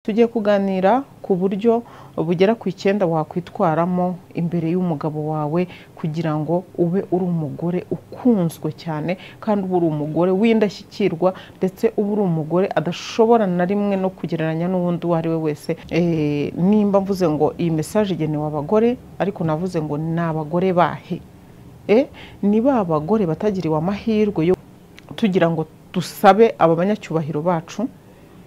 Tugiye kuganira ku buryo bugera ku icyenda wakwitwaramo imbere y'umugabo wawe kugira ngo ube uri umugore ukunzwe cyane kandi uba uri umugore w'indashyikirwa ndetse uba uri umugore adashobora na rimwe no kugereranya n'uwundi uwo ari we wese. Eh, nimba mvuze ngo iyi mesaje igenewe abagore ariko navuze ngo ni abagore bahe? Eh, ni ba bagore batagiriwe amahirwe yo tugira ngo dusabe aba banyacyubahiro bacu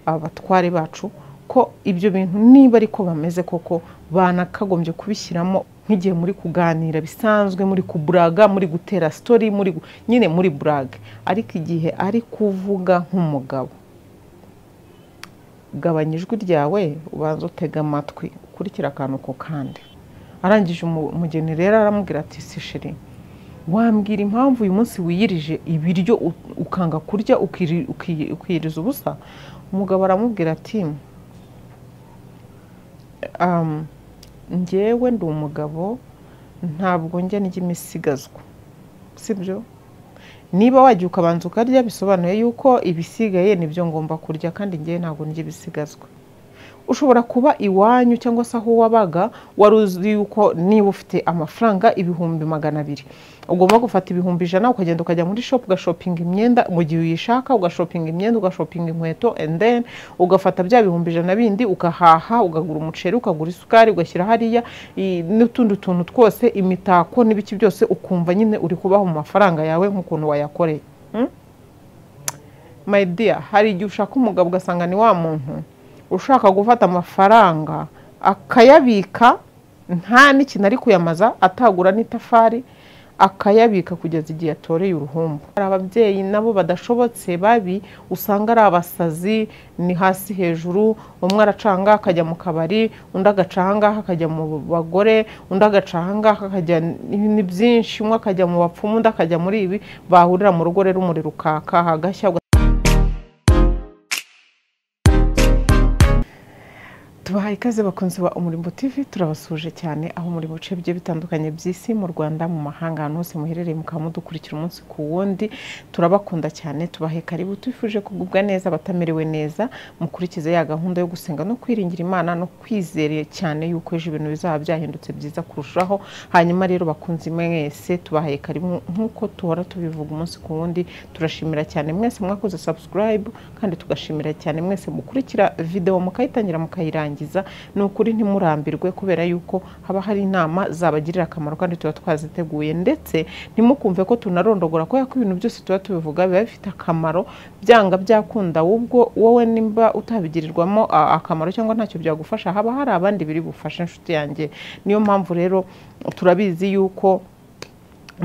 aba batware bacu ko ibyo bintu niba ariko bameze koko banakagombye kubishyiramo nk'igihe muri kuganira bisanzwe muri kuburaga muri gutera sitori muri gu- nyine muri burage ariko igihe ari kuvuga nk'umugabo gabanya ijwi ryawe ubanza utega amatwi ukurikira akantu ku kandi arangije umugeni rero aramubwira ati si sheri wambwira impamvu uyu munsi wiyirije ibiryo u- ukanga kurya ukiri- uki- ukiyiriza ubusa umugabo aramubwira ati um, njyewe ndi umugabo ntabwo njya ndya imisigazwa sibyo niba wajya ukabanza ukarya bisobanuye yuko ibisigaye nibyo ngomba kurya kandi njyewe ntabwo ndya ibisigazwa ushobora kuba iwanyu cyangwa se aho wabaga wari uzi yuko niba ufite amafaranga ibihumbi magana abiri ugomba gufata ibihumbi ijana ukagenda ukajya muri shopu ugashopinga imyenda mu gihe uyishaka ugashopinga imyenda ugashopinga inkweto and then ugafata bya bihumbi ijana bindi ugahaha ugagura umuceri ukagura isukari ugashyira hariya i- n'utundi tuntu twose imitako n'ibiki byose ukumva nyine uri kubaho mu mafaranga yawe nk'ukuntu wayakoreye Mm? my dear hari igihe ushaka umugabo ugasanga ni wa muntu ushaka gufata amafaranga akayabika nta n'ikintu ari kuyamaza atagura n'itafari akayabika kugeza igihe yatoreye uruhumbu hari ababyeyi nabo badashobotse babi usanga ari abasazi ni hasi hejuru umwe aracanga akajya mu kabari undi agacangaha akajya mu bagore undi agacangaha akajya ni byinshi umwe akajya mu bapfumu undi akajya muri ibi bahurira mu rugo rero umuriro ukaka hagashya tubahaye ikaze bakunzi ba umurimbo tv turabasuhuje cyane aho muri mu bice bigiye bitandukanye by'isi mu rwanda mu mahanga ahantu hose muherereye mukaba mudukurikira umunsi ku wundi turabakunda cyane tubahe karibu tubifuje kugubwa neza abatameriwe neza mukurikize ya gahunda yo gusenga no kwiringira imana no kwizera cyane yuko ejo ibintu bizaba byahindutse byiza kurushaho hanyuma rero bakunzi mwese tubahaye karibu nk'uko tuhora tubivuga umunsi ku wundi turashimira cyane mwese mwakoze subscribe kandi tugashimira cyane mwese mukurikira video mukayitangira mukayirangiza ni ukuri ntimurambirwe kubera yuko haba hari inama zabagirira akamaro kandi tuba twaziteguye ndetse ntimukumve ko tunarondogora kubera ko ibintu byose tuba tubivuga biba bifite akamaro byanga byakunda ahubwo wowe nimba utabigirirwamo a- akamaro cyangwa ntacyo byagufasha haba hari abandi biri bufashe inshuti yanjye niyo mpamvu rero turabizi yuko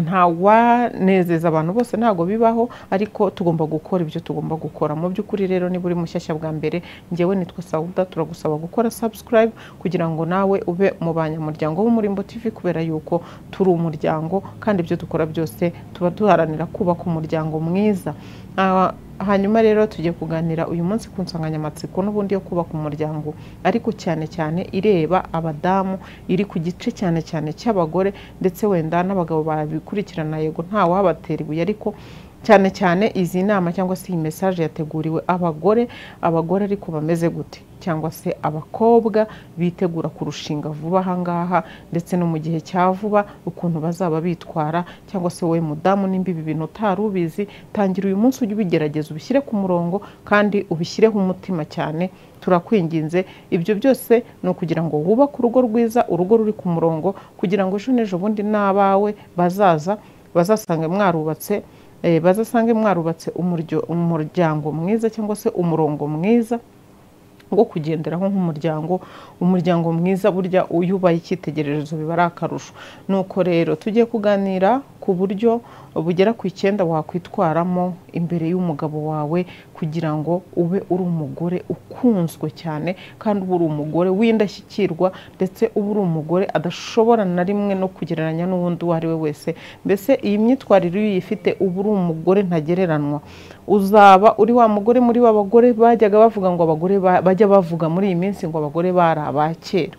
nta wanezeza abantu bose ntabwo bibaho ariko tugomba gukora ibyo tugomba gukora mu by'ukuri rero niba uri mushyashya bwa mbere ngewe nitwa sawuda turagusaba gukora subscribe kugira ngo nawe ube mu banyamuryango b'umurimbo tv kubera yuko turi umuryango kandi ibyo dukora byose tuba duharanira kubaka umuryango mwiza Ah, hanyuma rero tugiye kuganira uyu munsi ku nsanganyamatsiko n'ubundi yo kubaka umuryango ariko cyane cyane ireba abadamu iri ku gice cyane cyane cy'abagore ndetse wenda n'abagabo babikurikirana yego ntawabatera ibuye ariko cyane cyane izi nama cyangwa se iyi mesaje yateguriwe abagore abagore ariko bameze gute cyangwa se abakobwa bitegura kurushinga vuba ahangaha ndetse no mu gihe cya vuba ukuntu bazaba bitwara cyangwa se wowe mudamu nimba ibi bintu utari ubizi tangira uyu munsi ujye ubigerageza ubishyire ku murongo kandi ubishyireho umutima cyane turakwinginze ibyo byose ni ukugira ngo wubake urugo rwiza urugo ruri ku murongo kugira ngo ejo n'ejo bundi n'abawe bazaza bazasange mwarubatse eh, bazasange mwarubatse umuryo- umuryango mwiza cyangwa se umurongo mwiza wo kugenderaho nk'umuryango umuryango mwiza burya uyu ubaye icyitegererezo biba ari akarusho nuko rero tugiye kuganira ku buryo bugera ku icyenda wakwitwaramo imbere y'umugabo wawe kugira ngo ube uri umugore ukunzwe cyane kandi uba uri umugore w'indashyikirwa ndetse uba uri umugore adashobora na rimwe no kugereranya n'uwundi uwo ari we wese mbese iyi myitwarire iyo uyifite uba uri umugore ntagereranwa uzaba uri wa mugore muri wa bagore bajyaga bavuga ngo abagore ba- bajya bavuga muri iyi minsi ngo abagore bari aba kera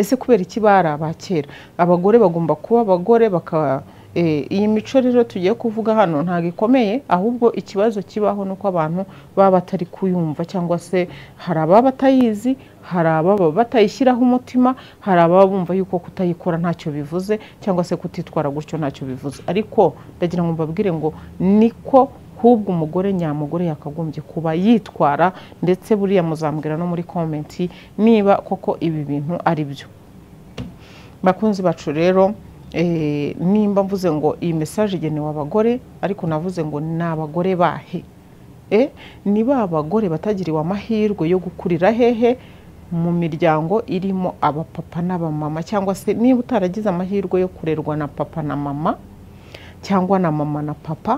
ese kubera iki bari aba kera abagore bagomba kuba abagore baka Eh, iyi mico rero tugiye kuvuga hano ntabwo ikomeye ahubwo ikibazo kibaho ni uko abantu baba batari kuyumva cyangwa se hari ababa batayizi hari ababa batayishyiraho umutima hari ababa bumva yuko kutayikora ntacyo bivuze cyangwa se kutitwara gutyo ntacyo bivuze ariko ndagira ngo mbabwire ngo niko hubwo umugore nyamugore yakagombye kuba yitwara ndetse buriya muzambwira no muri komenti niba koko ibi bintu ari byo bakunzi bacu rero eh, nimba mvuze ngo iyi mesaje igenewe abagore ariko navuze ngo ni abagore bahe Eh, ni ba bagore batagiriwe amahirwe yo gukurira hehe mu miryango irimo abapapa n'abamama cyangwa se niba utaragize amahirwe yo kurerwa na papa na mama cyangwa na mama na papa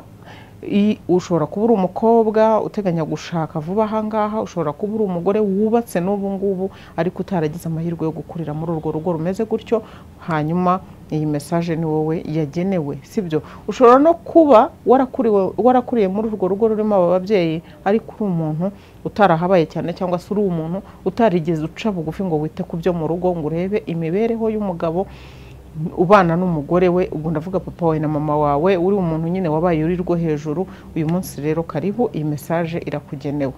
I- ushobora kuba uri umukobwa uteganya gushaka vuba ahangaha ushobora kuba uri umugore wubatse n'ubu ngubu ariko utaragize amahirwe yo gukurira muri urwo rugo rumeze gutyo hanyuma iyi mesaje ni wowe yagenewe sibyo ushobora no kuba warakuriwe warakuriye muri urwo rugo rurimo aba babyeyi ariko uri umuntu utarahabaye cyane cyangwa se uri umuntu utarigeze uca bugufi ngo wite ku byo mu rugo ngo urebe imibereho y'umugabo ubana n'umugore we ubwo ndavuga papa wawe na mama wawe uri umuntu nyine wabaye uri rwo hejuru uyu munsi rero karibu iyi mesaje irakugenewe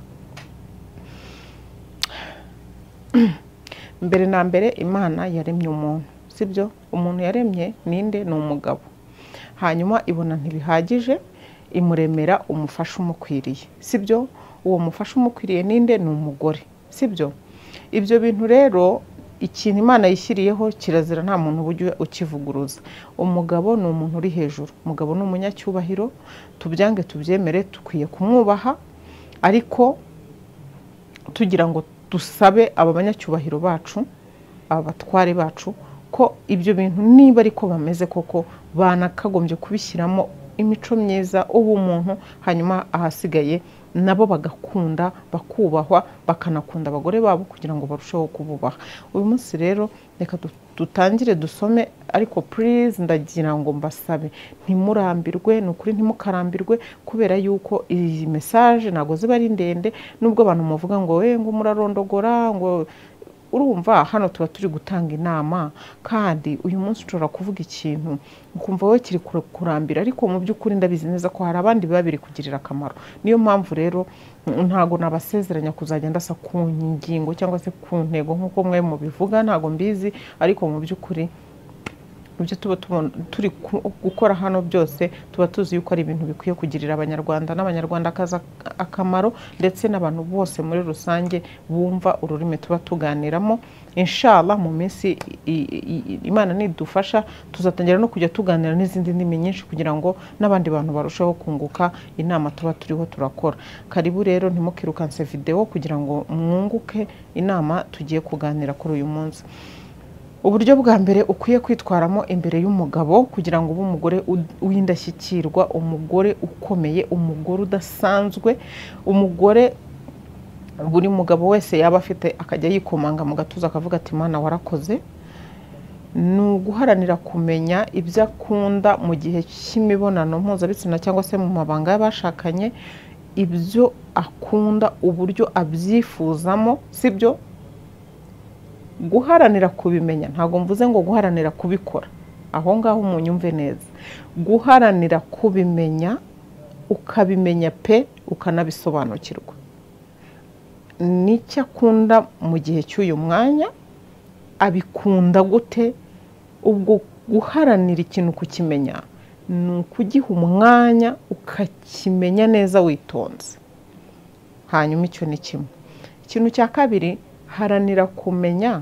mbere na mbere imana yaremye umuntu sibyo umuntu yaremye ninde ni umugabo hanyuma ibona ntibihagije imuremera umufasha umukwiriye sibyo uwo mufasha umukwiriye ninde ni umugore sibyo ibyo bintu rero ikintu imana yishyiriyeho kirazira nta muntu ujya ukivuguruza umugabo ni umuntu uri hejuru umugabo ni umunyacyubahiro tubyange tubyemere dukwiye kumwubaha ariko tugira ngo dusabe aba banyacyubahiro bacu aba batware bacu ko ibyo bintu niba ariko bameze koko banakagombye kubishyiramo imico myiza ubumuntu hanyuma ahasigaye nabo bagakunda bakubahwa bakanakunda abagore babo kugira ngo barusheho kububaha uyu munsi rero reka du- dutangire dusome ariko please ndagira ngo mbasabe ntimurambirwe ni ukuri ntimukarambirwe kubera yuko iyi mesaje ntabwo ziba ari ndende nubwo abantu muvuga ngo we ngo murarondogora ngo urumva hano tuba turi gutanga inama kandi uyu munsi ushobora kuvuga ikintu ukumva wowe kiri kure- kurambira ariko mu by'ukuri ndabizi neza ko hari abandi biba biri kugirira akamaro niyo mpamvu rero mm, ntago nabasezeranya kuzajya ndasa ku ngingo cyangwa se ku ntego nk'uko mwe mubivuga ntago mbizi ariko mu by'ukuri ibyo tuba tubona turi ku- gukora hano byose tuba tuzi yuko ari ibintu bikwiye kugirira abanyarwanda n'abanyarwandakazi ak- akamaro ndetse n'abantu bose muri rusange bumva ururimi tuba tuganiramo inshallah mu minsi i- i- i- imana nidufasha tuzatangira no kujya tuganira n'izindi ndimi nyinshi kugira ngo n'abandi bantu barusheho kunguka inama tuba turiho turakora karibu rero ntimukirukanse videwo kugira ngo mwunguke inama tugiye kuganira kuri uyu munsi uburyo bwa mbere ukwiye kwitwaramo imbere y'umugabo kugira ngo ube umugore ud- w'indashyikirwa umugore ukomeye umugore udasanzwe umugore buri mugabo wese yaba afite akajya yikomanga mu gatuza akavuga ati mana warakoze ni uguharanira kumenya ibyo akunda mu gihe cy'imibonano mpuzabitsina cyangwa se mu mabanga y'abashakanye ibyo akunda uburyo abyifuzamo sibyo guharanira kubimenya ntabwo mvuze ngo guharanira kubikora aho ngaho umunyumve neza guharanira kubimenya ukabimenya pe ukanabisobanukirwa n'icyo akunda mu gihe cy'uyu mwanya abikunda gute ubwo guharanira ikintu kukimenya ni ukugiha umwanya ukakimenya neza witonze hanyuma icyo ni kimwe ikintu cya kabiri haranira kumenya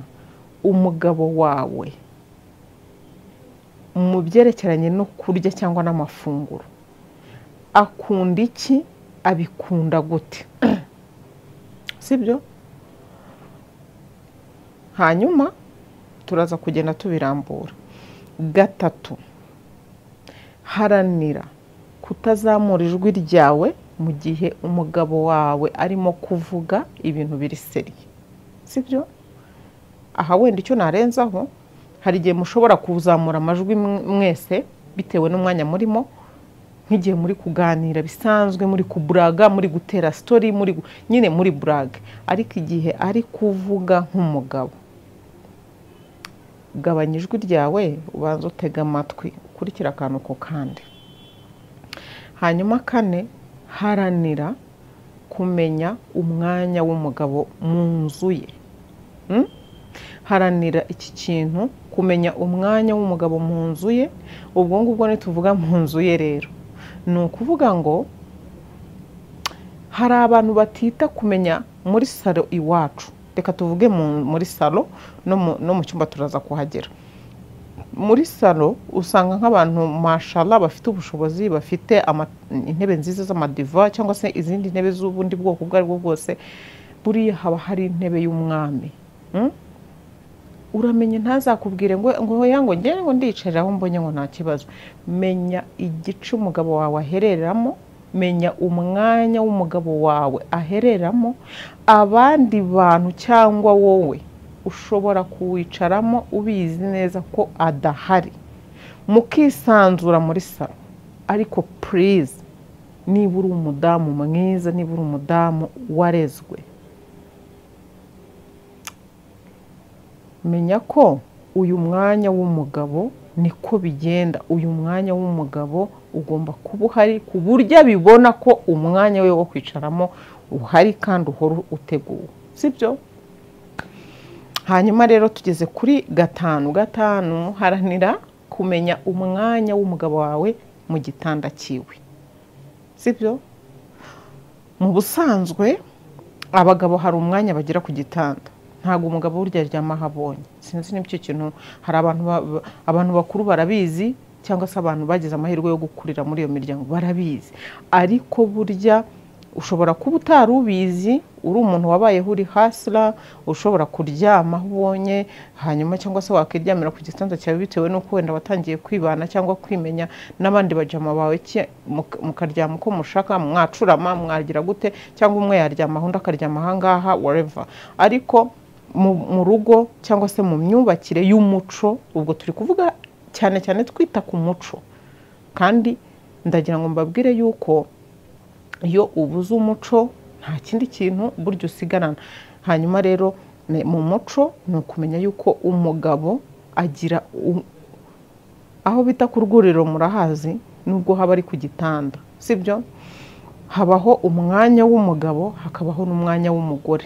umugabo wawe mu byerekeranye no kurya cyangwa n'amafunguro akunda iki abikunda gute sibyo hanyuma turaza kugenda tubirambura gatatu haranira kutazamura ijwi ryawe mu gihe umugabo wawe arimo kuvuga ibintu biri seriye sibyo aha wenda icyo narenzaho hari igihe mushobora kuzamura amajwi mw- mwese bitewe n'umwanya murimo nk'igihe muri kuganira bisanzwe muri kuburaga muri gutera sitori muri gu- nyine muri burage ariko igihe ari kuvuga nk'umugabo gabanya ijwi ryawe ubanza utega amatwi ukurikira akantu ku kandi hanyuma kane haranira kumenya umwanya w'umugabo mu nzu ye Mm? haranira iki kintu kumenya umwanya w'umugabo mu nzu ye ubwo ngubwo ntituvuga mu nzu ye rero ni ukuvuga ngo hari abantu batita kumenya muri salo iwacu reka tuvuge mu- muri salo no mu- no mu cyumba turaza kuhagera muri salo usanga nk'abantu mashala bafite ubushobozi bafite ama- intebe nziza z'amadiva cyangwa se izindi ntebe z'ubundi bwoko ubwo ari bwo bwose buriya haba hari intebe y'umwami Mm? uramenye ntazakubwire ngo ngo yango ngende ngo ndiyicarire aho mbonye ngo nta kibazo menya igice umugabo wawe ahereramo menya umwanya w'umugabo wawe ahereramo abandi bantu cyangwa wowe ushobora kuwicaramo ubizi neza ko adahari mukisanzura muri salo ariko purize niba uri umudamu mwiza niba uri umudamu warezwe menya ko uyu mwanya w'umugabo niko bigenda uyu mwanya w'umugabo ugomba kuba uhari ku buryo abibona ko umwanya we wo kwicaramo uhari kandi uhora uteguwe sibyo hanyuma rero tugeze kuri gatanu gatanu haranira kumenya umwanya w'umugabo wawe mu gitanda cyiwe sibyo mu busanzwe abagabo hari umwanya bagira ku gitanda ntabwo umugabo burya aryama aho abonye sinzi n'icyo kintu hari abantu ba- ba- abantu bakuru barabizi cyangwa se abantu bagize amahirwe yo gukurira muri iyo miryango barabizi ariko burya ushobora kuba utari ubizi uri umuntu wabayeho uri hasira ushobora kuryama aho ubonye hanyuma cyangwa se wakiryamira ku gitanda cyawe bitewe n'uko wenda watangiye kwibana cyangwa kwimenya n'abandi bajama bawe ki- muka- mukaryama uko mushaka mwacurama mwagira gute cyangwa umwe yaryama aho undi akaryama ahangaha whatever ariko mu mu rugo cyangwa se mu myubakire y'umuco ubwo turi kuvuga cyane cyane twita ku muco kandi ndagira ngo mbabwire yuko iyo ubuze umuco nta kindi kintu burya usigarana hanyuma rero ne- mu muco ni ukumenya yuko umugabo agira u- aho bita ku rwuriro murahazi nubwo haba ari ku gitanda sibyo habaho umwanya w'umugabo hakabaho n'umwanya w'umugore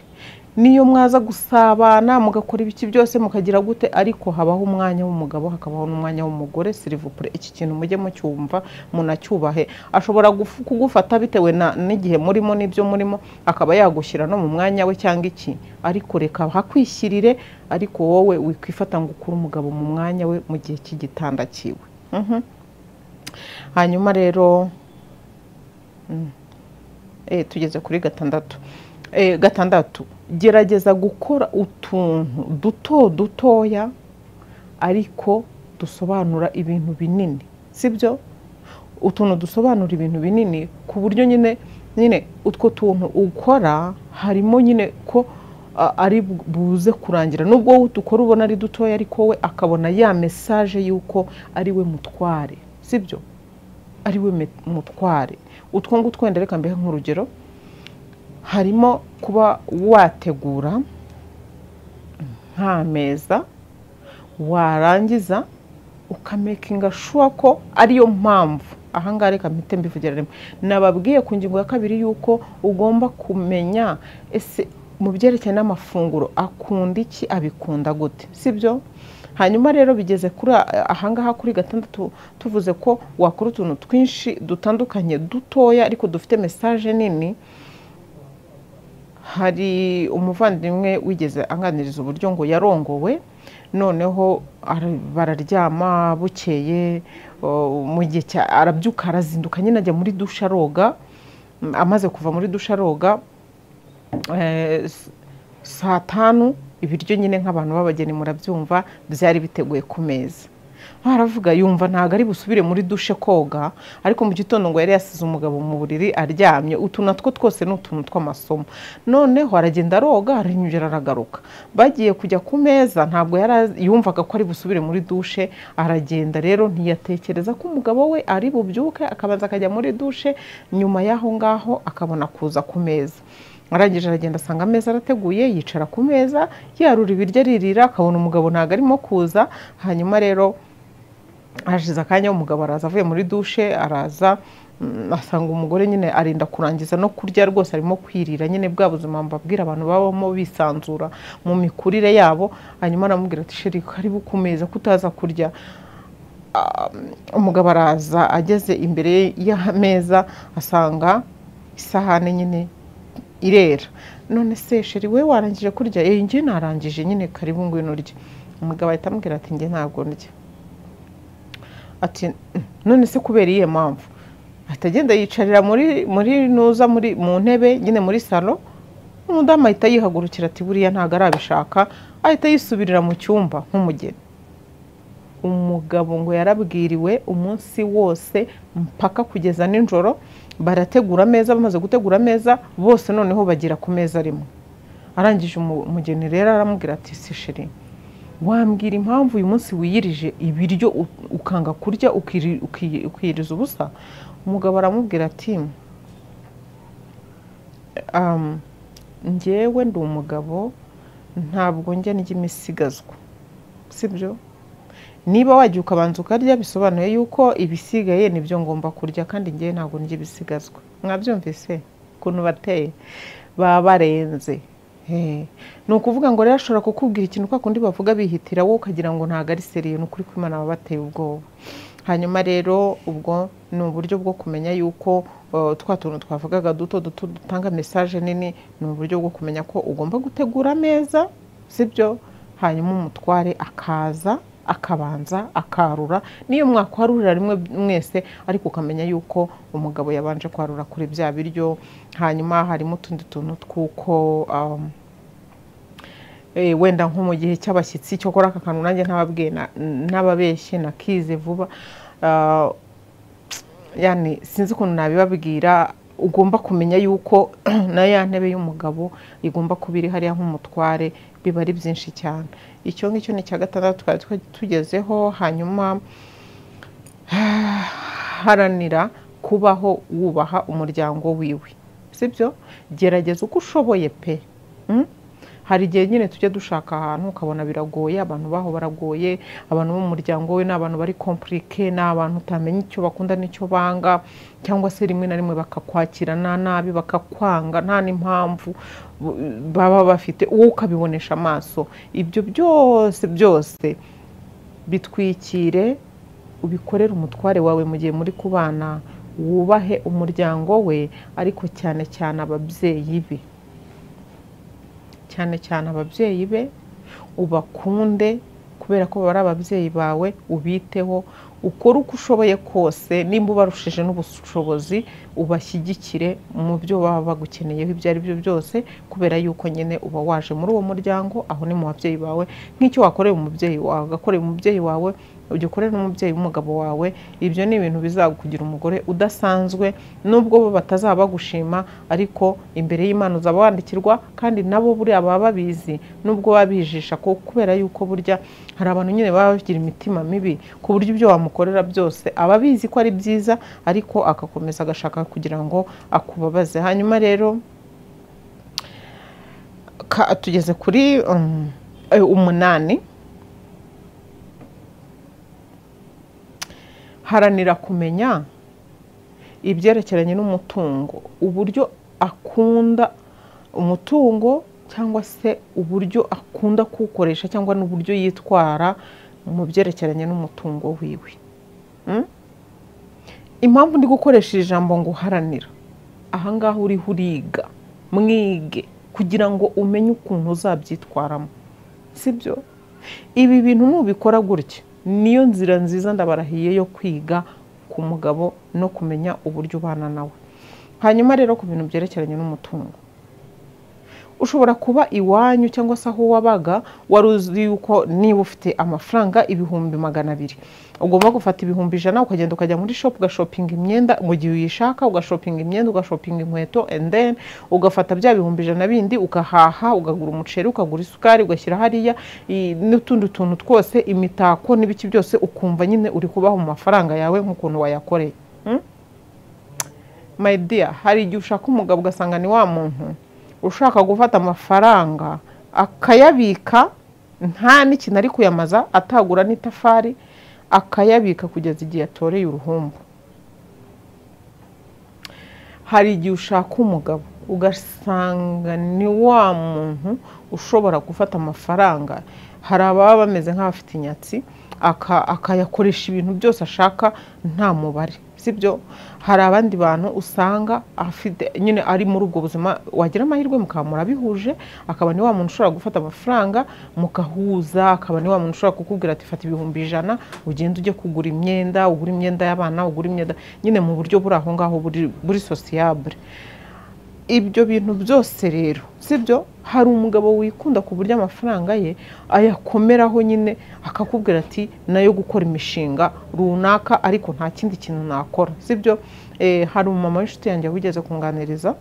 niyo mwaza gusabana mugakora ibiki byose mukagira gute ariko habaho umwanya w'umugabo hakabaho n'umwanya w'umugore silivupure iki kintu mujye mucyumva munacyubahe ashobora gufu- kugufata bitewe na- n'igihe murimo n'ibyo murimo akaba yagushyira no mu mwanya we cyangwa iki ariko reka hakwishyirire ariko wowe wikwifata ngo ukure umugabo mu mwanya we mu gihe cy'igitanda cyiwe Mhm. hanyuma rero eh, tugeze kuri gatandatu Eh, gatandatu gerageza gukora utuntu duto dutoya ariko dusobanura ibintu binini sibyo utuntu dusobanura ibintu binini ku buryo nyine nyine utwo tuntu ukora harimo nyine ko a- ari bu- buze kurangira nubwo wowe udukora ubona ari dutoya ariko we akabona ya mesaje y'uko ari we mutware sibyo ari we met- mutware utwo ngutwo wenda reka mbehe nk'urugero harimo kuba wategura nk'ameza warangiza ukamekinga shuwa ko ariyo mpamvu ahangaha reka mpite mbivugira rimwe nababwiye ku ngingo ya kabiri y'uko ugomba kumenya ese mu byerekeye n'amafunguro akunda iki abikunda gute sibyo hanyuma rero bigeze kuri a- ahangaha kuri gatandatu tuvuze ko wakora utuntu twinshi dutandukanye dutoya ariko dufite mesaje nini hari umuvandimwe wigeze anganiriza uburyo ngo yarongowe noneho ara- bararyama bukeye o, mu gihe cya arabyuka arazinduka nyine ajya muri dushe aroga Mm, amaze kuva muri dushe aroga eh, s- saa tanu ibiryo nyine nk'abantu b'abageni murabyumva byari biteguye ku meza aravuga yumva ntabwo ari busubire muri dushe koga ariko mu gitondo ngo yari yasize umugabo mu buriri aryamye utu natwo twose ni utuntu tw'amasomo noneho aragenda aroga arinyugera aragaruka bagiye kujya ku meza ntabwo yari azi- yumvaga ko ari busubire muri dushe aragenda rero ntiyatekereza ko umugabo we ari bubyuke akabanza akajya muri dushe nyuma y'aho ngaho akabona kuza ku meza arangije aragenda asanga ameza arateguye yicara ku meza yarura ibiryo aririra akabona umugabo ntabwo arimo kuza hanyuma rero hashize akanya umugabo araza avuye muri dushe araza mm, asanga umugore nyine arinda kurangiza no kurya rwose arimo kwirira nyine bwa buzima mbabwira abantu babamo bisanzura mu mikurire yabo hanyuma aramubwira ati sheri karibu ku meza kutaza kurya Ah, umugabo araza ageze imbere y'ameza asanga isahane nyine irera none se sheri we warangije kurya eh njye narangije nyine karibu ngwino urye umugabo ahita amubwira ati njye ntabwo ndya ati none se kubera iyihe mpamvu ahita agenda yicarira muri muri nuza muri mu ntebe nyine muri salo umudamu ahita yihagurukira ati buriya ntabwo arabishaka ahita yisubirira mu cyumba nk'umugeni umugabo ngo yarabwiriwe umunsi wose mpaka kugeza nijoro barategura ameza bamaze gutegura ameza bose noneho bagira ku meza rimwe arangije umu- umugeni rero aramubwira ati si sheri wambwira impamvu uyu munsi wiyirije ibiryo u- ukanga kurya ukiri- uki- ukiyiriza ubusa umugabo aramubwira ati "Um, njyewe ndi umugabo ntabwo njya ndya imisigazwa sibyo niba wajya ukabanza ukarya bisobanuye yuko ibisigaye nibyo ngomba kurya kandi njyewe ntabwo ndya ibisigazwa mwabyumvise ukuntu bateye baba barenze Eh, ni ukuvuga ngo rero ashobora kukubwira ikintu kwa kundi bavuga bihitira wowe ukagira ngo ntabwo ari seriye ni ukuri ko imana baba bateye ubwoba hanyuma rero ubwo ni uburyo bwo kumenya yuko eh, twa tuntu twavugaga duto duto dutanga mesaje nini ni uburyo bwo kumenya ko ugomba gutegura ameza sibyo hanyuma umutware akaza akabanza akarura niyo mwakwarurira rimwe mwese ariko ukamenya yuko umugabo yabanje kwarura kuri bya biryo hanyuma harimo utundi tuntu tw'uko um, eh, wenda nko mu gihe cy'abashyitsi cyokora aka kantu nanjye ntababwiye na- ntababeshye nakize vuba Ah, yani sinzi ukuntu nabibabwira ugomba kumenya yuko na ya ntebe y'umugabo igomba kuba iri hariya nk'umutware biba ari byinshi cyane icyo ngicyo ni icya gatandatu twari twa- tugezeho hanyuma haranira kubaho wubaha umuryango wiwe sibyo gerageza uko ushoboye pe Mm? hari igihe nyine tujya dushaka ahantu ukabona biragoye abantu baho baragoye abantu bo mu muryango we ni abantu bari komplike ni abantu utamenya icyo bakunda n'icyo banga cyangwa se rimwe na rimwe bakakwakira nta nabi bakakwanga nta n'impamvu bu- baba bafite wowe ukabibonesha amaso ibyo byose byose bitwikire ubikorere umutware wawe mu gihe muri kubana wubahe umuryango we ariko cyane cyane ababyeyi be cyane cyane ababyeyi be ubakunde kubera ko baba ari ababyeyi bawe ubiteho ukore uko ushoboye kose nimba ubarushije n'ubushobozi ubashyigikire mu byo baba bagukeneyeho ibyo ari byo byose kubera yuko nyine uba waje muri uwo muryango aho ni mu babyeyi bawe nk'icyo wakoreye umubyeyi wawe ugakorera umubyeyi wawe ugikorera n'umubyeyi w'umugabo wawe ibyo ni ibintu bizakugira umugore udasanzwe nubwo bo batazaba bagushima ariko imbere y'Imana uzaba wandikirwa kandi nabo buriya baba babizi nubwo baba bijisha ko kubera yuko burya hari abantu nyine baba bagira imitima mibi ku buryo ibyo wamukorera byose aba abizi ko ari byiza ariko agakomeza agashaka kugira ngo akubabaze hanyuma rero ka- tugeze kuri um, eh, umunani haranira kumenya ibyerekeranye n'umutungo uburyo akunda umutungo cyangwa se uburyo akunda kuwukoresha cyangwa n'uburyo yitwara mu byerekeranye n'umutungo wiwe Mm? impamvu ndi gukoresha iri jambo ngo uharanira ahangaha uriho uriga mwige kugira ngo umenye ukuntu uzabyitwaramo sibyo ibi bintu nubikora gutya niyo nzira nziza ndabarahiye yo kwiga ku mugabo no kumenya uburyo ubana nawe hanyuma rero ku bintu byerekeranye n'umutungo ushobora kuba iwanyu cyangwa se aho wabaga wari uzi yuko niba ufite amafaranga ibihumbi magana abiri ugomba gufata ibihumbi ijana ukagenda ukajya muri shopu ugashopinga imyenda mu gihe uyishaka ugashopinga imyenda ugashopinga inkweto and then ugafata bya bihumbi ijana bindi ugahaha ugagura umuceri ukagura isukari ugashyira hariya i- n'utundi tuntu twose imitako n'ibiki byose ukumva nyine uri kubaho mu mafaranga yawe nk'ukuntu wayakoreye Mm? my dear hari igihe ushaka umugabo ugasanga ni wa muntu ushaka gufata amafaranga akayabika nta n'ikintu ari kuyamaza atagura n'itafari akayabika kugeza igihe yatoreye uruhumbu hari igihe ushaka umugabo ugasanga ni wa muntu ushobora gufata amafaranga hari ababa bameze nk'abafite inyatsi aka- akayakoresha ibintu byose ashaka nta mubare sibyo hari abandi bantu usanga afite nyine ari muri ubwo buzima wagira amahirwe mukaba murabihuje akaba ni wa muntu ushobora gufata amafaranga mugahuza akaba ni wa muntu ushobora kukubwira ati fata ibihumbi ijana ugende ujye kugura imyenda ugura imyenda y'abana ugura imyenda nyine mu buryo buri aho ngaho buri buri sosiyabure ibyo bintu byose rero sibyo hari umugabo wikunda ku buryo amafaranga ye ayakomeraho nyine akakubwira ati nayo gukora imishinga runaka ariko nta kindi kintu nakora sibyo Eh, hari umumama w'inshuti yanjye wigeze kunganiriza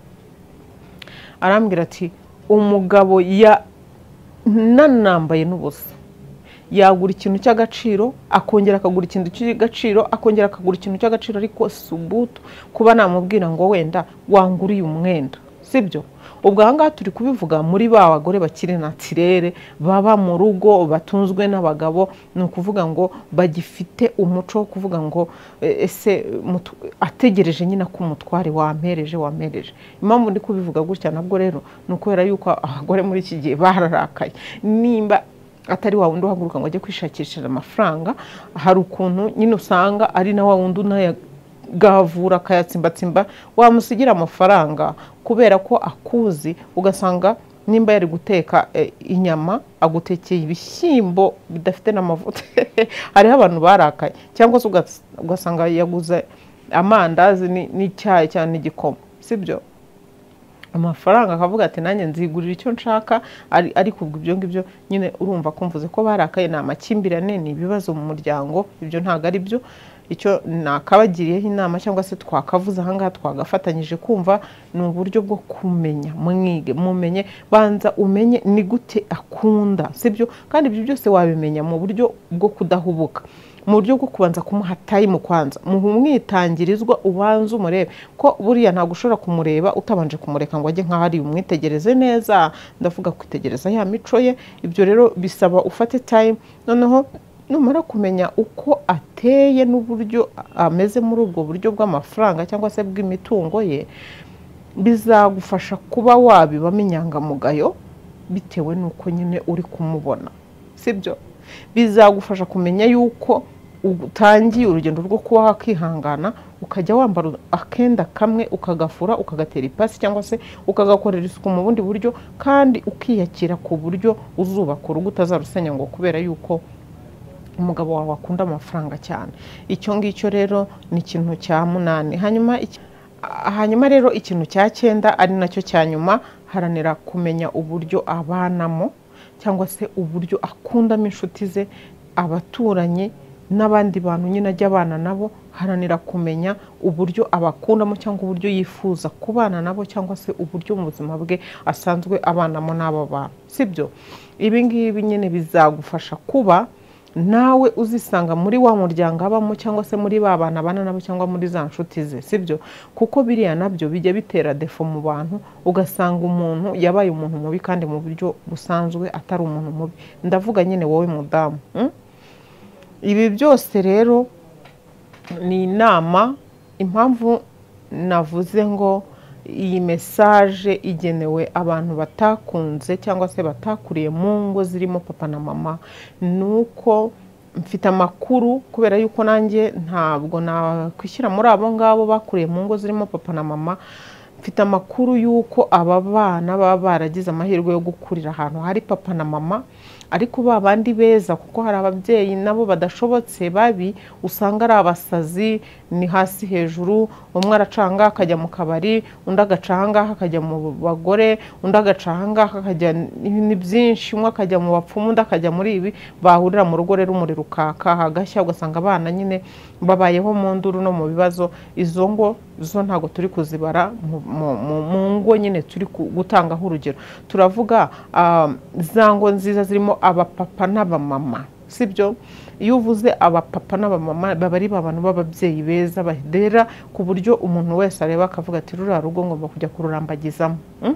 arambwira ati umugabo ya nanambaye n'ubusa yagura ikintu cy'agaciro akongera akagura ikintu cy'agaciro akongera akagura ikintu cy'agaciro ariko subutu kuba namubwira ngo wenda wanguriye umwenda sibyo ubwo aha ngaha turi kubivuga muri ba bagore bakiri natirere baba mu rugo batunzwe n'abagabo ni ukuvuga ngo bagifite umuco wo kuvuga ngo eh, ese mutu- ategereje nyine ko umutware wampereje wampereje impamvu ndi kubivuga gutya nabwo rero ni ukubera yuko abagore muri iki gihe bararakaye nimba atari wa wundi uhaguruka ngo ajye kwishakishira amafaranga hari ukuntu nyine usanga ari na wa wundi unayagavura akayatsimbatsimba wamusigira amafaranga kubera ko akuzi ugasanga nimba yari guteka eh, inyama agutekeye ibishyimbo bidafite n'amavuta hariho abantu barakaye cyangwa se ugas- ugasanga yaguze amandazi ni- n'icyayi cyangwa n'igikoma sibyo amafaranga akavuga ati nanjye nzigurira icyo nshaka ari- ariko ubwo ibyo ngibyo nyine urumva kumvuze ko barakaye ni amakimbirane ni ibibazo mu muryango ibyo ntabwo ari byo icyo nakabagiriyeho inama cyangwa se twakavuze ahangaha twagafatanyije kumva ni uburyo bwo kumenya mwige mumenye banza umenye ni gute akunda sibyo kandi ibyo byose wabimenya mu buryo bwo kudahubuka mu buryo bwo kubanza kumuha time kwanza mwumwitangirizwa ubanze umurebe ko buriya ntabwo ushobora kumureba utabanje kumureka ngo ajye nk'aho ari umwitegereze neza ndavuga kwitegereza ya mico ye ibyo rero bisaba ufate time noneho numara kumenya uko ateye n'uburyo ameze muri ubwo buryo bw'amafaranga cyangwa se bw'imitungo ye bizagufasha kuba wabibamo inyangamugayo bitewe n'uko nyine uri kumubona sibyo bizagufasha kumenya yuko utangiye urugendo rwo kuba wakihangana ukajya wambara akenda kamwe ukagafura ukagatera ipasi cyangwa se ukagakorera isuku mu bundi buryo kandi ukiyakira ku buryo uzubaka urugo utazarusenya ngo kubera yuko umugabo wawe akunda amafaranga cyane icyo ngicyo rero ni ikintu cya munani hanyuma iki- ah, hanyuma rero ikintu cya cyenda ari nacyo cya nyuma haranira kumenya uburyo abanamo cyangwa se uburyo akundamo inshuti ze abaturanyi n'abandi bantu nyine ajya abana nabo haranira kumenya uburyo abakundamo cyangwa uburyo yifuza kubana nabo cyangwa se uburyo mu buzima bwe asanzwe abanamo n'abo bantu sibyo ibi ngibi nyine bizagufasha kuba nawe uzisanga muri wa muryango abamo cyangwa se muri ba bantu abana nabo cyangwa muri za nshuti ze sibyo kuko biriya nabyo bijya bitera defo mu bantu ugasanga umuntu yabaye umuntu mubi kandi mu buryo busanzwe atari umuntu mubi ndavuga nyine wowe mudamu mm? ibi byose rero ni inama impamvu navuze ngo iyi mesaje igenewe abantu batakunze cyangwa se batakuriye mu ngo zirimo papa na mama ni uko mfite amakuru kubera yuko nanjye ntabwo nakwishyira muri abo ngabo bakuriye mu ngo zirimo papa na mama mfite amakuru y'uko aba bana baba baragize amahirwe yo gukurira ahantu hari papa na mama ariko ba bandi beza kuko hari ababyeyi nabo badashobotse babi usanga ari abasazi ni hasi hejuru umwe aracanga akajya mu kabari undi agacangaha akajya mu bagore undi agacangaha akajya ni byinshi umwe akajya mu bapfumu undi akajya muri ibi bahurira mu rugo rero umuriro ukaka hagashya ugasanga abana nyine babayeho mu nduru no mu bibazo izo ngo zo ntabwo turi kuzibara mu- mu- mu- mu ngo nyine turi ku- gutangaho urugero turavuga ah, za ngo nziza zirimo abapapa n'abamama sibyo iyo uvuze abapapa n'abamama baba ari ba bantu b'ababyeyi beza badera ku buryo umuntu wese areba akavuga ati ruriya rugo ngomba kujya kururambagizamo Mm?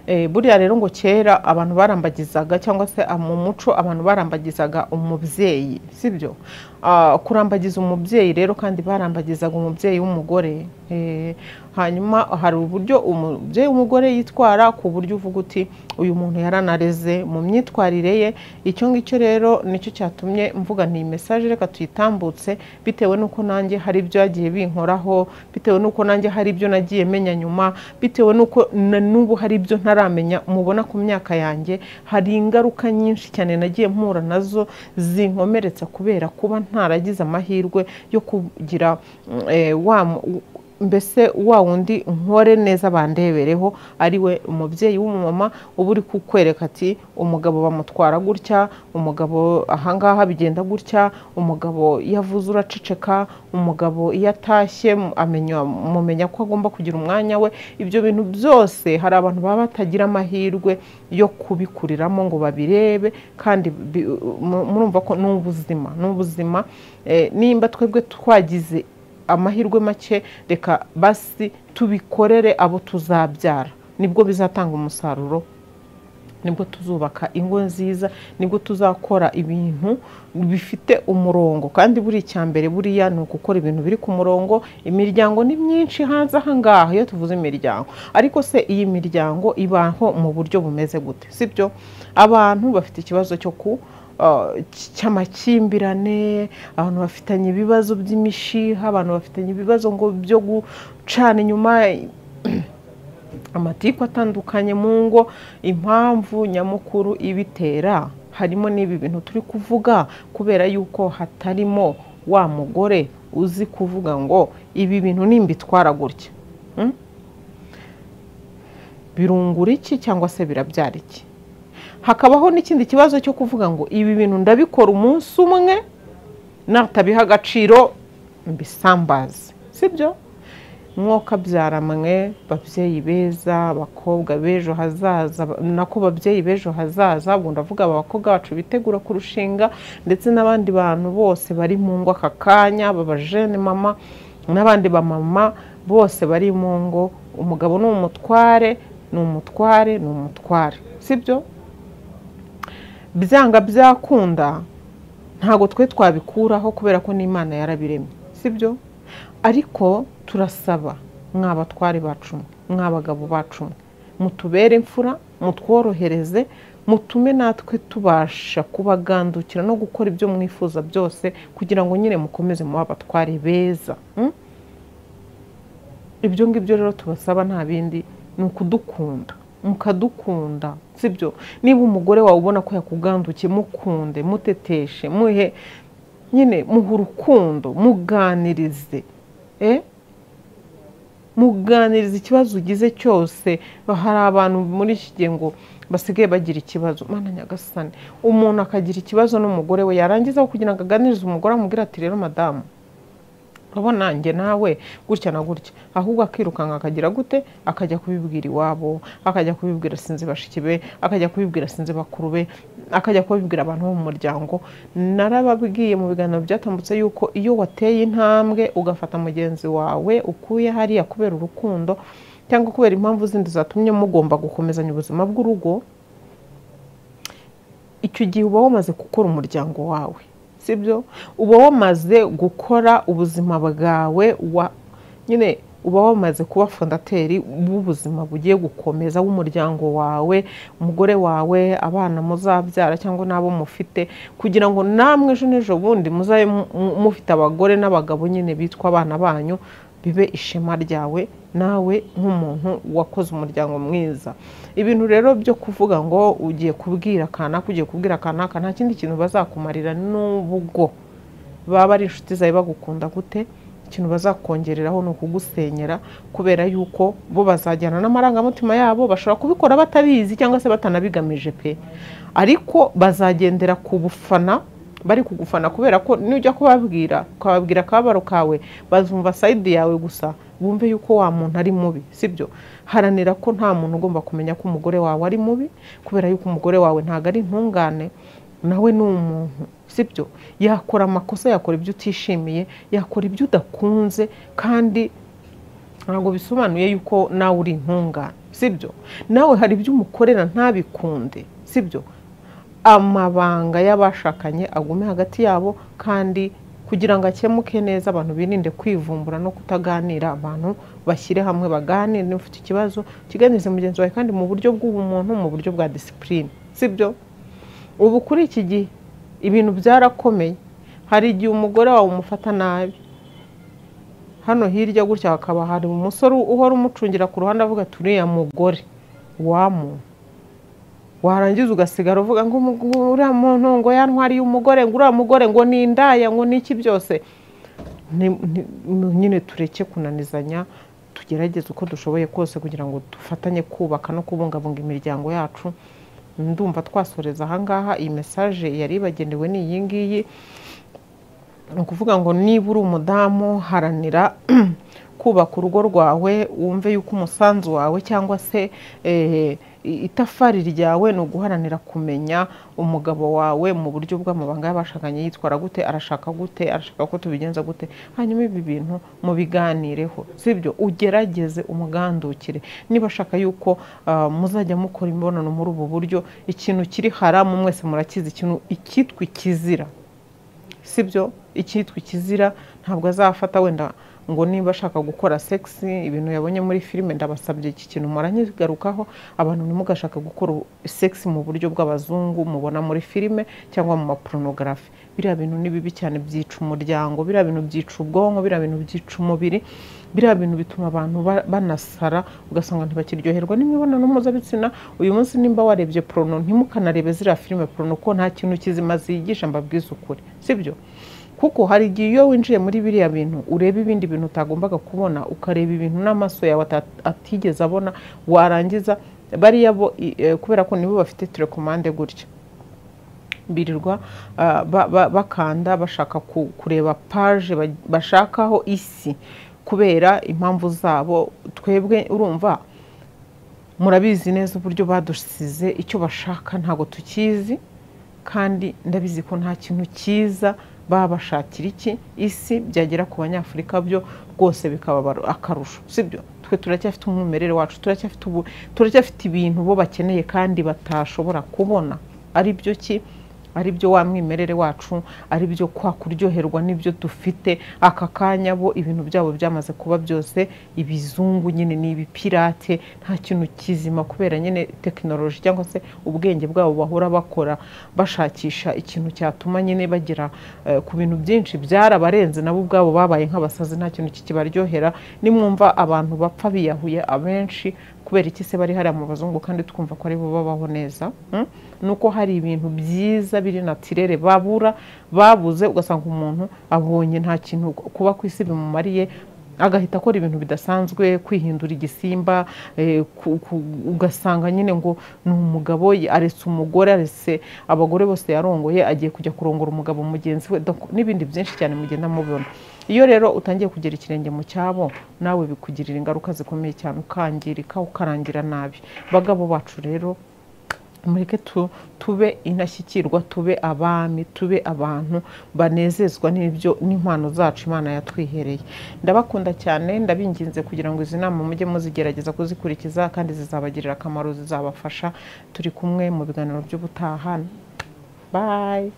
Eh, buriya rero ngo kera abantu barambagizaga cyangwa se ah, mu muco abantu barambagizaga umubyeyi sibyo Ah, kurambagiza umubyeyi rero kandi barambagizaga umubyeyi w'umugore Eh, hanyuma hari uburyo umubyeyi w'umugore yitwara ku buryo uvuga uti uyu muntu yaranareze mu myitwarire ye icyo ngicyo rero nicyo cyatumye mvuga ni mesaje reka tuyitambutse bitewe n'uko nanjye hari ibyo yagiye binkoraho bitewe n'uko nanjye hari ibyo nagiye menya nyuma bitewe n'uko na n'ubu hari ibyo ntaramenya mubona ku myaka yanjye hari ingaruka nyinshi cyane nagiye mpura nazo zinkomeretsa kubera kuba ntaragize amahirwe yo kugira mm, eh, wa mu- mbese wa wundi nkore neza bandebereho ari we umubyeyi w'umumama uba uri kukwereka ati umugabo bamutwara gutya umugabo ahangaha bigenda gutya umugabo iyo avuze uraceceka umugabo iyo atashye mu- amenya mumenya ko agomba kugira umwanya we ibyo bintu byose hari abantu baba batagira amahirwe yo kubikuriramo ngo babirebe kandi bi- mu- murumva ko ni ubuzima ni ubuzima Eh, nimba twebwe twagize amahirwe make reka basi tubikorere abo tuzabyara nibwo bizatanga umusaruro nibwo tuzubaka ingo nziza nibwo tuzakora ibintu bifite umurongo kandi buri icya mbere buriya ni ugukora ibintu biri ku murongo imiryango ni myinshi hanze aha ngaha iyo tuvuze imiryango ariko se iyi miryango ibaho mu buryo bumeze gute sibyo abantu bafite ikibazo cyo ku uh, cy- cy'amakimbirane abantu bafitanye ibibazo by'imishiha abantu bafitanye ibibazo ngo byo gucana inyuma amatiku atandukanye mu ngo impamvu nyamukuru ibitera harimo n'ibi bintu turi kuvuga kubera yuko hatarimo wa mugore uzi kuvuga ngo ibi bintu nimbitwara gutya Mm? birungura iki cyangwa se birabyara iki hakabaho n'ikindi kibazo cyo kuvuga ngo ibi bintu ndabikora umunsi umwe natabiha agaciro mbisambaze sibyo mwokabyara mwe babyeyi beza abakobwa b'ejo hazaza ba- nako babyeyi b'ejo hazaza ubwo ndavuga aba bakobwa bacu bitegura kurushinga ndetse n'abandi bantu bose bari mu ngo aka kanya babajene mama n'abandi bamama bose bari mu ngo umugabo ni umutware ni umutware ni umutware sibyo byanga byakunda ntabwo twe twabikuraho kubera ko n'imana yarabiremye sibyo ariko turasaba mwa batware bacu mwe, mwa bagabo bacu mwe, mutubere imfura mutworohereze mutume natwe tubasha kubagandukira no gukora ibyo mwifuza byose kugira ngo nyine mukomeze muba abatware beza mm? ibyo ngibyo rero tubasaba nta bindi ni ukudukunda mukadukunda sibyo niba umugore wawe ubona ko yakugandukiye mukunde muteteshe muhe nyine muhe urukundo muganirize eh? muganiriza ikibazo ugize cyose hari abantu muri iki gihe ngo basigaye bagira ikibazo mana nyagasani umuntu akagira ikibazo n'umugore we yarangiza kugira ngo aganirize umugore amubwira ati rero madamu urabona njye nawe gutya na gutya ahubwo akirukanka akagira gute akajya kubibwira iwabo akajya kubibwira sinzi bashiki be akajya kubibwira sinzi bakuru be akajya kubibwira abantu bo mu muryango narababwiye mu biganiro byatambutse yuko iyo wateye intambwe ugafata mugenzi wawe ukuye hariya kubera urukundo cyangwa kubera impamvu zindi zatumye mugomba gukomezanya ubuzima bw'urugo icyo gihe uba wamaze gukora umuryango wawe sibyo uba wamaze gukora ubuzima bwawe wa nyine uba wamaze kuba fondateri w'ubuzima bugiye gukomeza w'umuryango wawe umugore wawe abana muzabyara cyangwa n'abo mufite kugira ngo namwe ejo n'ejo bundi muzabe mu- mu- mufite abagore n'abagabo nyine bitwa abana banyu bibe ishema ryawe nawe nk'umuntu wakoze umuryango mwiza ibintu rero byo kuvuga ngo ugiye kubwira kanaka ugiye kubwira kanaka nta kindi kintu bazakumarira n'ubugo baba ari inshuti zawe bagukunda gute ikintu bazakongereraho ni ukugusenyera kubera yuko bo bazajyana n'amarangamutima yabo bashobora kubikora batabizi cyangwa se batanabigamije pe ariko bazagendera ku bufana bari kugufana kubera ko nujya kubabwira ukababwira akababaro kawe bazumva sayidi yawe gusa bumve yuko wa muntu ari mubi sibyo haranira ko nta muntu ugomba kumenya ko umugore wawe ari mubi kubera yuko umugore wawe ntabwo ari intungane nawe ni umuntu sibyo yakora amakosa yakora ibyo utishimiye yakora ibyo udakunze kandi ntabwo bisobanuye yuko nawe uri intungane sibyo nawe hari ibyo umukorera ntabikunde sibyo amabanga y'abashakanye agume hagati yabo kandi kugira ngo akemuke neza abantu birinde kwivumbura no kutaganira abantu bashyire hamwe baganire niba ufite ikibazo kiganize mugenzi wawe kandi mu buryo bw'ubumuntu mu buryo bwa disipurine sibyo ubu kuri iki gihe ibintu byarakomeye hari igihe umugore wawe umufata nabi hano hirya gutya hakaba hari umusore uhora umucungira ku ruhande avuga ati uriya mugore wamuntu warangiza ugasigara uvuga ngo uriya muntu ngo yantwariye umugore ngo uriya mugore ngo ni indaya ngo ni iki byose nyine tureke kunanizanya tugerageze uko dushoboye kose kugira ngo dufatanye kubaka no kubungabunga imiryango yacu ndumva twasoreza ahangaha iyi mesaje yari ibagenewe ni iyi ngiyi ni ukuvuga ngo niba uri umudamu haranira kubaka urugo rwawe wumve yuko umusanzu wawe cyangwa se itafari ryawe ni uguharanira kumenya umugabo wawe mu buryo bw'amabanga y'abashakanye yitwara gute arashaka gute arashaka ko tubigenza gute hanyuma ibi bintu mubiganireho sibyo ugerageze umugandukire niba ashaka yuko muzajya mukora imibonano muri ubu buryo ikintu kiri haramu mwese murakizi ikintu icyitwa ikizira sibyo icyitwa ikizira ntabwo azafata wenda ngo niba ashaka gukora segisi ibintu yabonye muri filime ndabasabye iki kintu muranyigarukaho abantu ntimugashaka gukora segisi mu buryo bw'abazungu mubona muri filime cyangwa mu maporunogarafi biriya bintu ni bibi cyane byica umuryango biriya bintu byica ubwonko biriya bintu byica umubiri biriya bintu bituma abantu banasara ugasanga ntibakiryoherwa n'imibonano mpuzabitsina uyu munsi nimba warebye porono ntimukanarebe ziriya filime porono ko nta kintu kizima ziyigisha mbabwize ukuri sibyo kuko hari igihe iyo winjiye muri biriya bintu ureba ibindi bintu utagombaga kubona ukareba ibintu n'amaso yawe atigeze abona warangiza bariya bo kubera ko nibo bafite telekomande gutya birirwa bakanda bashaka kureba paje bashakaho isi kubera impamvu zabo twebwe urumva murabizi neza uburyo badusize icyo bashaka ntabwo tukizi kandi ndabizi ko nta kintu cyiza babashakira iki isi byagera ku banyafurika byo rwose bikaba akarusho sibyo twe turacyafite umwimerere wacu turacyafite ibintu bo bakeneye kandi batashobora kubona ari byo ki ari byo wa mwimerere wacu ari byo kwa kuryoherwa n'ibyo dufite aka kanya bo ibintu byabo byamaze kuba byose ibizungu nyine ni ibipirate nta kintu kizima kubera nyine tekinoloji cyangwa se ubwenge bwabo bahora bakora bashakisha ikintu cyatuma nyine bagera ku bintu byinshi byarabarenze nabo ubwabo babaye nk'abasazi nta kintu kikibaryohera nimwumva abantu bapfa biyahuye abenshi kubera iki se bari hariya mu bazungu kandi twumva ko aribo babaho neza nuko hari ibintu byiza biri natirere babura babuze ugasanga umuntu abonye nta kintu kuba ku isi bimumariye agahita akora ibintu bidasanzwe kwihindura igisimba ugasanga nyine ngo ni umugabo aretse umugore aretse abagore bose yarongoye agiye kujya kurongora umugabo mugenzi we n'ibindi byinshi cyane mugenda mubona iyo rero utangiye kugera ikirenge mu cyabo nawe bikugirira ingaruka zikomeye cyane ukangirika ukarangira nabi bagabo bacu rero mureke tube inashyikirwa tube abami tube abantu banezezwa n'ibyo n'impano zacu imana yatwihereye ndabakunda cyane ndabinginze kugira ngo izi nama mujye muzigerageza kuzikurikiza kandi zizabagirira akamaro zizabafasha turi kumwe mu biganiro by'ubutaha bayi